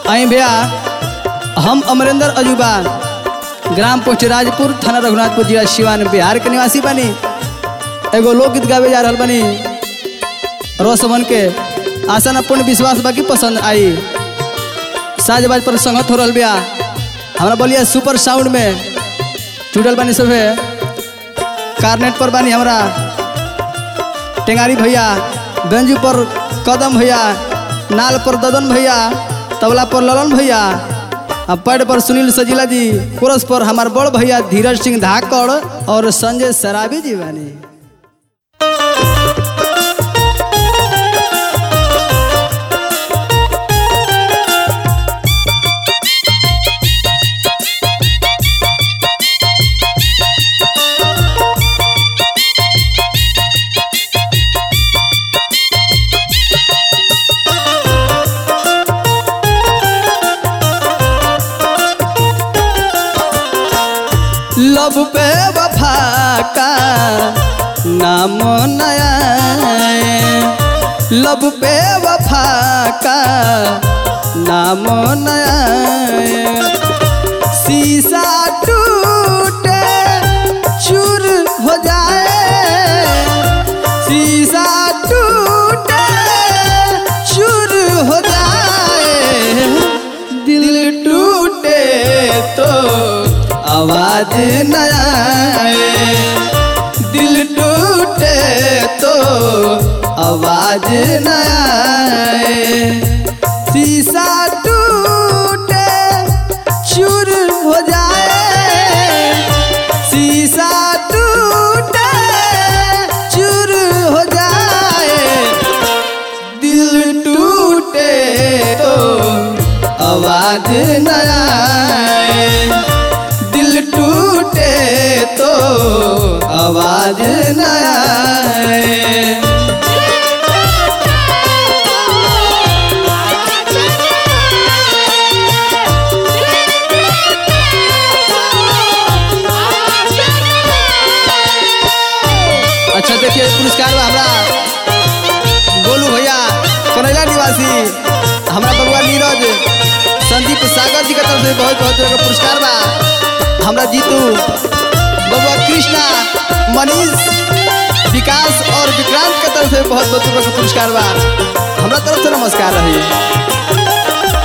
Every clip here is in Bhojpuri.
आई भैया हम अमरेंद्र अजूबा ग्राम पोस्ट राजपुर थाना रघुनाथपुर जिला सिवान बिहार के निवासी बनी एगो लोकगीत गावे जा रहल बनी रोसमन के आशा न पूर्ण विश्वास बाकी पसंद आई साजबाज पर संगत हो रहल बिया हमरा बोलिए सुपर साउंड में जुड़ल बानी सभे कार्नेट पर बानी हमरा टेंगारी भैया बेंजू पर कदम भैया नाल पर ददन भैया तबला पर ललन भैया आ पैड पर सुनील सजीला जी कोरस पर हमार बड़ भैया धीरज सिंह धाकड़ और संजय सराबी जी बानी लब पे वफा का नाम नया लब पे वफा का नाम नया शीशा टूटे चूर हो जाए शीशा टूटे चूर हो जाए दिल टूटे तो आवाज न आए दिल टूटे तो आवाज न आए शीशा टूटे चूर हो जाए शीशा टूटे चूर हो जाए दिल टूटे तो आवाज न आए दिल टूटे तो आवाज न आए अच्छा देखिए पुरस्कार बा हमरा गोलू भैया कनैला निवासी हमरा बबुआ नीरज संदीप सागर जी के तरफ से बहुत बहुत तरह का पुरस्कार बा हमरा जीतू बबुआ कृष्णा मनीष विकास और विक्रांत के तरफ से बहुत बहुत तरह का पुरस्कार बा हमरा तरफ से नमस्कार रही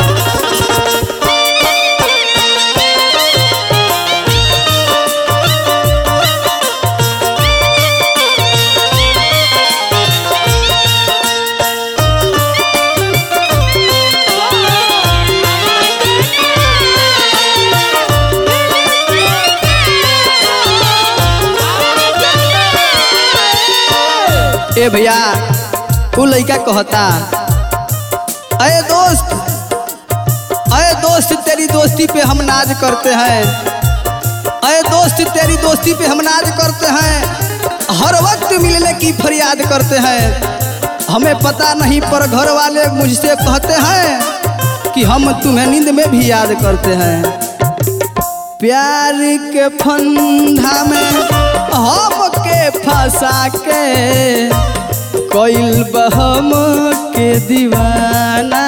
ए भैया उ लड़का कहता अरे दोस्त अरे दोस्त तेरी दोस्ती पे हम नाज करते हैं अरे दोस्त तेरी दोस्ती पे हम नाज करते हैं हर वक्त मिलने की फरियाद करते हैं हमें पता नहीं पर घर वाले मुझसे कहते हैं कि हम तुम्हें नींद में भी याद करते हैं प्यार के फंदा में हम के फंसा के कोइल बहम के दीवाना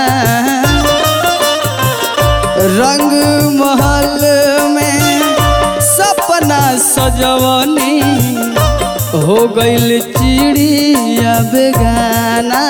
रंग महल में सपना सजवनी हो गइल चिड़िया बेगाना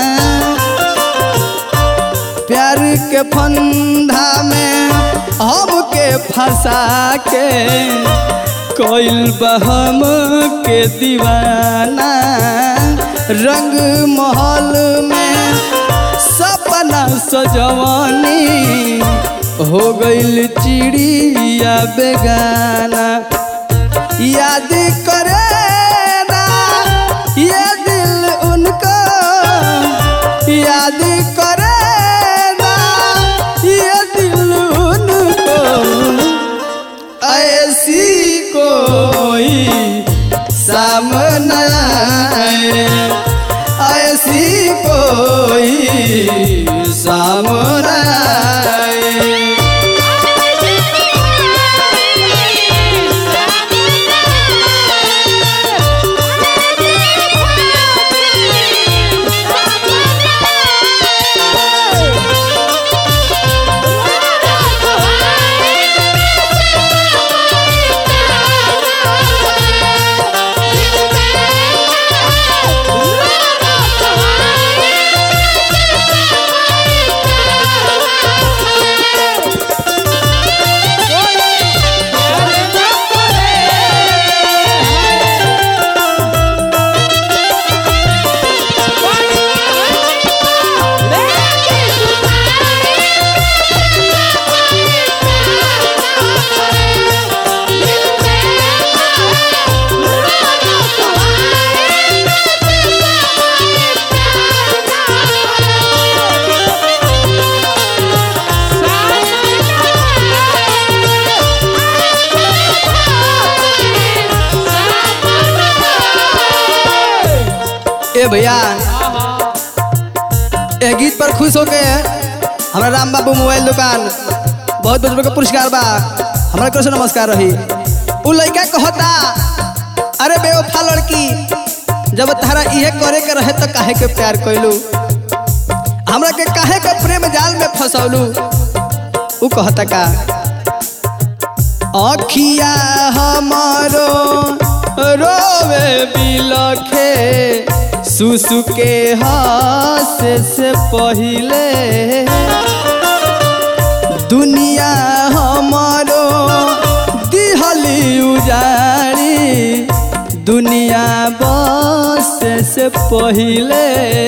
प्यार के फंदा में हमके फंसा के कोइल बहम के दीवाना रंग महल में सपना सजवानी हो गइल चिड़िया बेगाना याद करे ना ये दिल उनको याद करे ना ये दिल उनको ऐसी कोई सामने आए ऐसी कोई सामने आए भैया ए गीत पर खुश होके हमारा राम बाबू मोबाइल दुकान बहुत बहुत का पुरस्कार बा हमारा कैसे नमस्कार रही उ लड़का कहता अरे बेवफा लड़की जब तारा इहे करे के रहे तो काहे के प्यार कैलू हमरा के काहे के प्रेम जाल में फंसौलू उ कहता का अखिया हमारो रोवे बिलखे सुसु के हासे से पहिले दुनिया हमारो दिहली उजाड़ी दुनिया बस से पहिले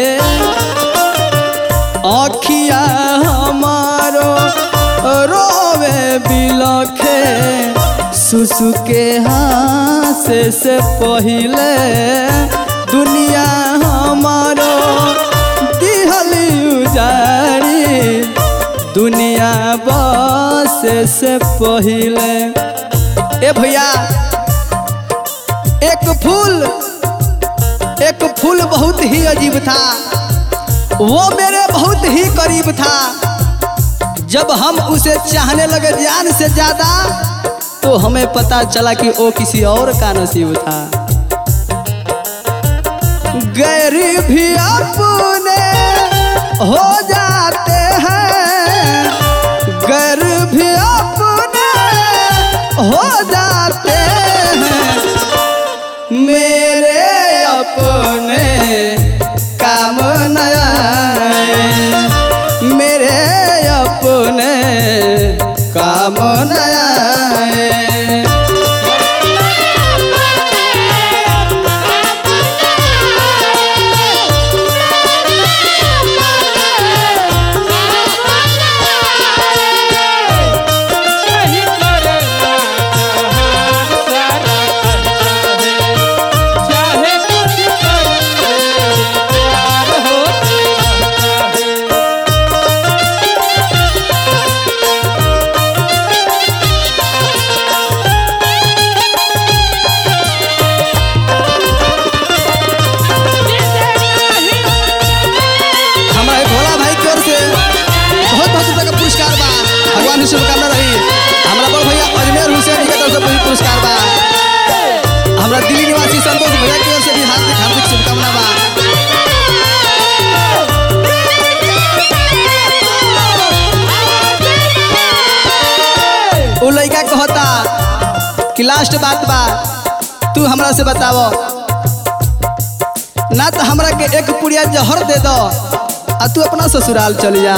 अखिया हमारो रोवे बिलखे सुसु के हासे से पहिले दुनिया हमारो दिहली उजाड़ी दुनिया बस से पहिले ए भैया एक फूल एक फूल बहुत ही अजीब था वो मेरे बहुत ही करीब था जब हम उसे चाहने लगे जान से ज्यादा तो हमें पता चला कि वो किसी और का नसीब था गैर भी अपने हो जाते हैं गैर भी अपने हो जाते हैं मेरे अपने काम नया मेरे अपने काम नया नहीं करना चाहे कुछ कर प्यार होते रहता है हमारा एक भोला भाई की ओर से बहुत बहुत रुपये का पुरस्कार बा भगवान की शुभकामना रही हमारा बड़ भैया अजमेर हुसैन के तरफ से भी पुरस्कार बा हमारा दिल्ली निवासी संतोष भैया की ओर से भी हार्दिक हार्दिक शुभकामना बा उ लड़का कहता कि लास्ट बात बा तू हमरा से बतावो ना तो हमरा के एक पुड़िया जहर दे दो आ तू अपना ससुराल चल जा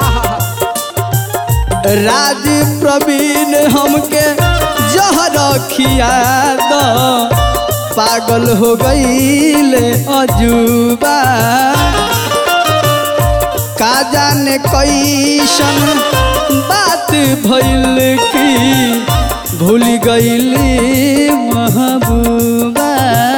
राज प्रवीण हमके जहर खिया दो पागल हो गईल अजूबा का जाने कैसन बात भइल की भूल गईली महबूबा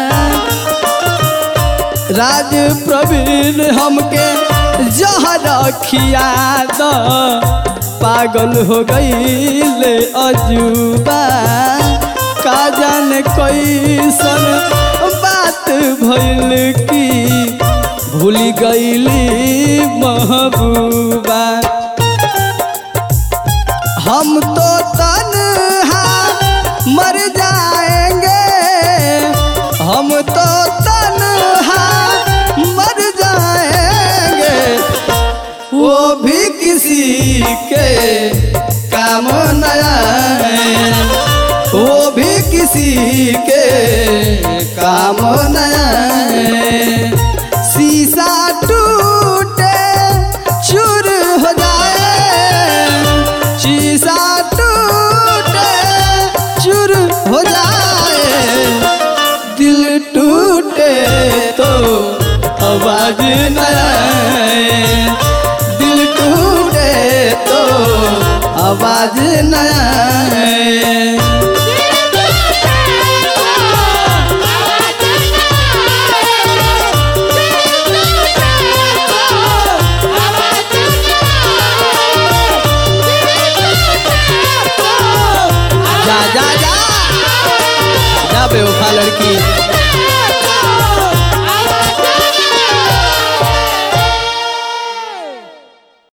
राज प्रवीण हमके जहर खिया द पागल हो गईले अजूबा का जाने कैसन बात भइल की भूल गईली महबूबा हम तो तन्हा मर जाएंगे हम तो तन्हा मर जाएंगे वो भी किसी के काम न आए वो भी किसी के काम न आए शीशा टूटे चूर हो जाए शीशा टूटे चूर हो जाए दिल टूटे तो आवाज न आए दिल टूटे तो आवाज न आए जा जा जा जा बेवफा लड़की